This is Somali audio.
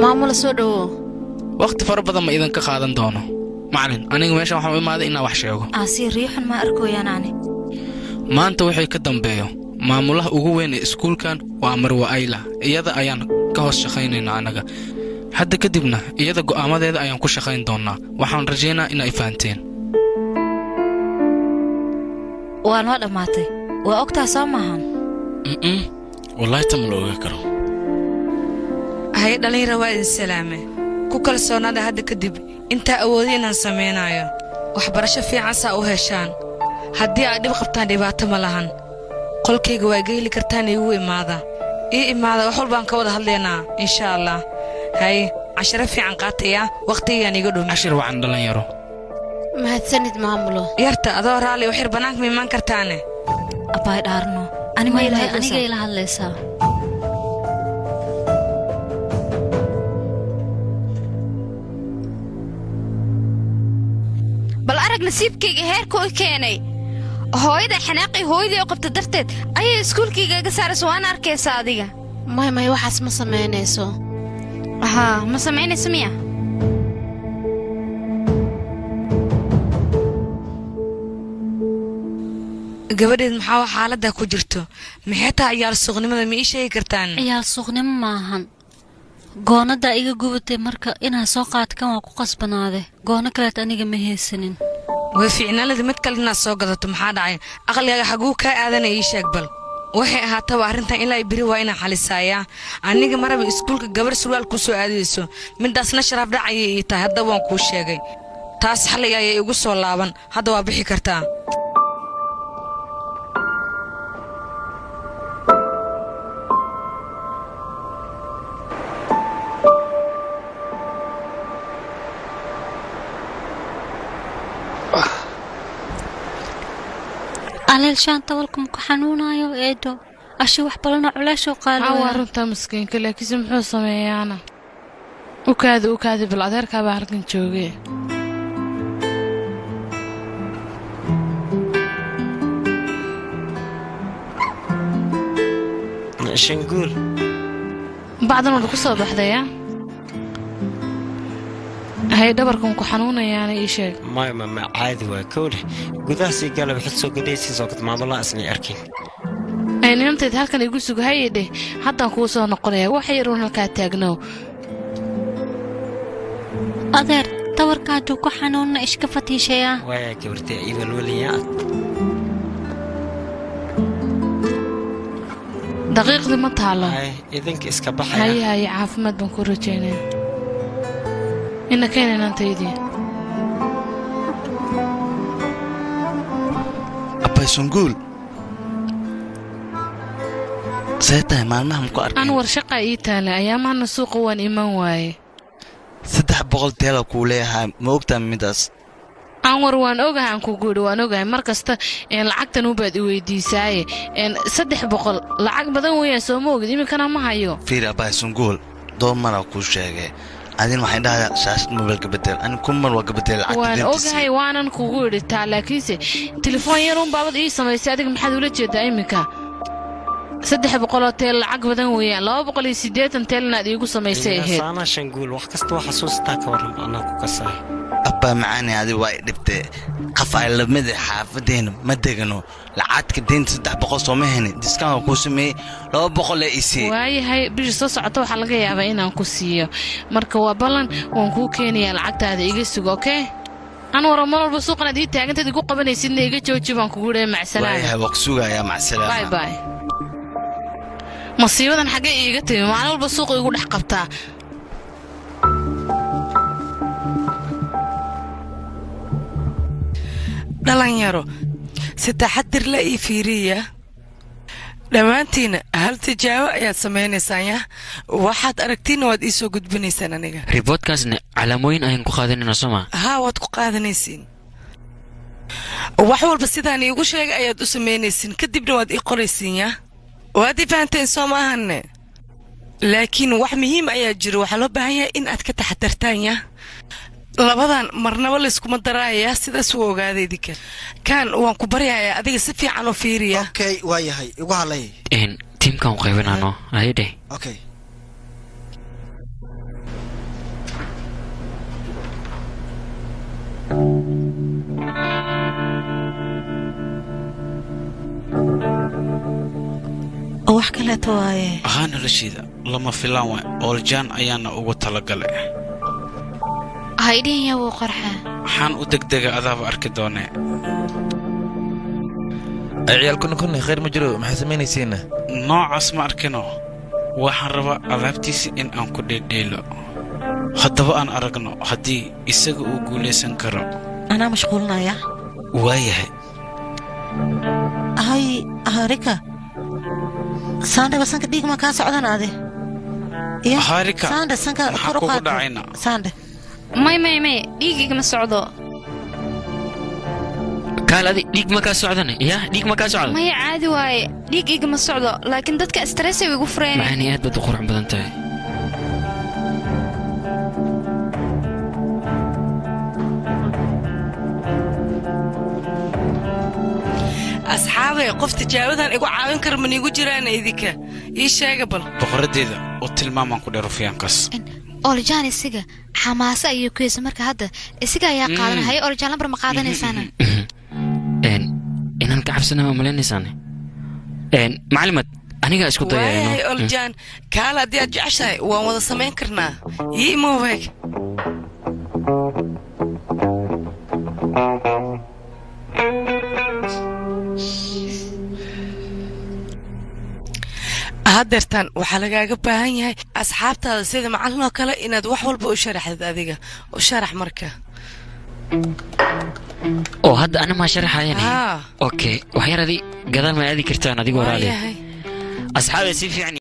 maamula soo dhowow wakhti fara badan ma idinka qaadan doono macalin aniga meeshan waxaan u imaaday inaan wax sheego aasii riixun ma arkooyaan ani maanta wixii ka dambeeyo maamulaha ugu weyn ee iskuulkan waa marwa ayla iyada ayaan ka hoos shaqaynaynaa annaga hadda kadibna iyada go'aamadeeda ayaan ku shaqayn doonnaa waxaan rajaynaa in ay fahanteen waa noo dhammaatay waa ogtaa soo maahan mm wallaahi ta ma la ogaa karo haye dhallinyara waa idin salaame ku kalsoonaada hadda kadib intaa awooda inaan samaynayo waxbarasho fiican saa u heshaan haddii aad dhib qabtaan dhibaato ma lahan qolkayga waa geyli kartaan iigu imaada ii imaada wax walbaan ka wada hadlaynaa insha allah haye casharo fiican qaataya wakhtigigaan iiga dhumi cashir wacan dhallinyaro mahadsanid maamulo yarta adoo raalli waxyar bannaanka ma imaan kartaane abbaay dhaarno Maylahay, aniga ila hadlaysaa bal arag nasiibkayga heerka u keenay hooyada xanaaqii hooyadii oo qabta darteed ayay iskuulkayga iga saaraysa waana arkaysa adiga may may waxaas ma samaynayso haa ma samaynaysa miya gabadheed maxaa wax xaaladda ku jirto maxay tahay ciyaal suuqnimada ma ii sheegi kartaan ciyaal suuqnimo maahan goonadaa iga gubatay marka inaan soo qaadkan waa ku qasbanaade goono kaleet aniga ma haysanin way fiicnaalada mid kale inaad soo gadato maxaa dhacay aqligaaga xaguu kaa aadanaya ii sheeg bal waxay ahaataba arrintan ilaa beri waa inaan xalisaayaa aniga maraba iskuulka gabarh surwaal ku soo aadayso midaasna sharaaf dhacayay ii tahay haddaba waan kuu sheegay taas xalliga ayay igu soo laaban hadda waa bixi kartaa aleel shaanta walka maku xanuunayo eedo ashi wax balana culeeshoo maxaa waa qaali runtaa maskiinka laakiinse muxuu sameeyaana ukaadi ukaadi bal adeerkaabaa halkan jooge shanguul bacdan wada ku soo baxdaya hay dhabarkan ku xanuunayaana ii sheeg maya mama caadi waa kowleh gudahaasii galab xid soo gadhaysiis oo maamulaha isnay arkin ay ninantayd halkan igu suga haye dheh haddaan kuu soo noqonaya wax yaruun halkaa taagnow adeer tawarka hadduu ku xanuunna ishka fatiishayaa waaya gabartay ii walwalayaa daqiiqdii ma taalo hay idinka iska haye baxaya haye caafimaad baan ku rajaynaya ina keena inantaydii abbay sunguul see tahay maalmaha maku an arkin war shaqaa ii taale ayaamahana suuqa waan iman waaye saddex boqol teela kuu leeyahay ma ogtaa midaas anwar waan ogahay aan kugu idhi waan ogahay mar kasta een, lacagtan ubaad i weydiisaaye een, saddex boqol lacag badan weeyaan soo ma ogid iminkana ma hayo fiir abbay sunguul door maraa kuu sheegay adin waxay dhahdaa shaashad mobil gabadeel ani kun mar waa gabadeel waan lacagta ogahay waanan kugu idhi taa laakiinse telefoon yaruun baabad ii samaysay adiga maxaad ula jeedaa iminka saddex boqoloo teel lacag badan weeyaan laba boqol iyo siddeetan teelnaad iigu samaysay ahayd saana shanguul wax kasta waa xasuustaa ka waran anaa ku kasaay abbaa macaani adi waa i dhibtee qaf ay lamida xaafadeenna ma degano lacagta deynta saddex boqol sooma heni diskaanka kuu sameeyey laba boqol ee isii waayahay bisha soo socota waxaa laga yaabaa inaan ku siiyo marka waa ballan waan kuu keenayaa lacagtaada iga sugo okey anwara mar walba suuqanaad ii taagantaed igu qabanaysidna iga jooji baan kugu dhahay macsalaama waayahay waa ku sugayaa bay macsalaama bay masiibadan xaggee iiga timi maalin walba suuqa igu dhex qabtaa dhalinyaro si taxadir la ii fiiriya dhammaantiina hal tijaabo ayaad samaynaysaan yah waxaad aragtiinna waad ii soo gudbinaysaan aniga riboodkaasna calaamooyin ayaan ku qaadanayna soma haa waad ku qaadanaysiin wax walba sidaan iigu sheegay ayaad u samaynaysiin kadibna waad ii qoraysiin yah waad ii fahanteen soo maahanne laakiin wax muhiim ayaa jiro waxaa loo baahan yahay in aad ka taxadartaan yah labadan marnaba layskuma daraaya sidaas u ogaada idinka kaan waan ku baryayaa adiga si fiican u fiiriya okay waa yahay igu halay tiimkan u qaybinaano ayadhe okay wax kaleeto waaye ahaa noloshiida lama filaan waay ooljaan ayaana ugu talagalay haydhihin yaa wuu qarxaa waxaan u degdega adaaba arki doonee ay ciyaal kunni kunni khayr ma jiro maxaa samaynaysiina noocaas ma arkino waxaan rabaa alaabtiisa in aan ku dheedheelo haddaba aan aragno haddii isaga uu guulaysan karo anaa mashquulinaya waayahay hay harika saandhe sanka dhiig ma kaa socdan ade Ya, Harika, saandhe sanka maxaa kor u kugu qaad dhacayna? saandhe may may may dhiigigama socdo kaal adi dhiig ma kaa socdane yaa dhiig ma kaa socda maya caadi waaye dhiig igama socdo laakiin dadka stressay igu fureen macaani aad baad u qurux badan tahay asxaabay qof tijaabadan igu caawin kara maniigu jiraan idinka ii sheega bal boqoraddeeda u tilmaamaan ku dheer rufiyaankaas oljaan isiga xamaase ayuu ku heysa marka hadda isiga ayaa qaadan haye oljaan lambar ma qaadanaysaana Een, inaan ka cabsana ma malaynaysaan macalimad anigaa isku waayahay dayayno oljaan kaal haddii aad jeceshahay waan wada samayn karnaa ii imoobeeg haddeertaan waxaa lagaaga baahan yahay asxaabtaada sida macallin oo kale inaad wax walba u sharaxdid adiga u sharax marka oo hadda ana maa sharaxayan Haa. okay waxyar adi gadaal ma aadi kartaan adigoo raali waayahay asxaabe si fiican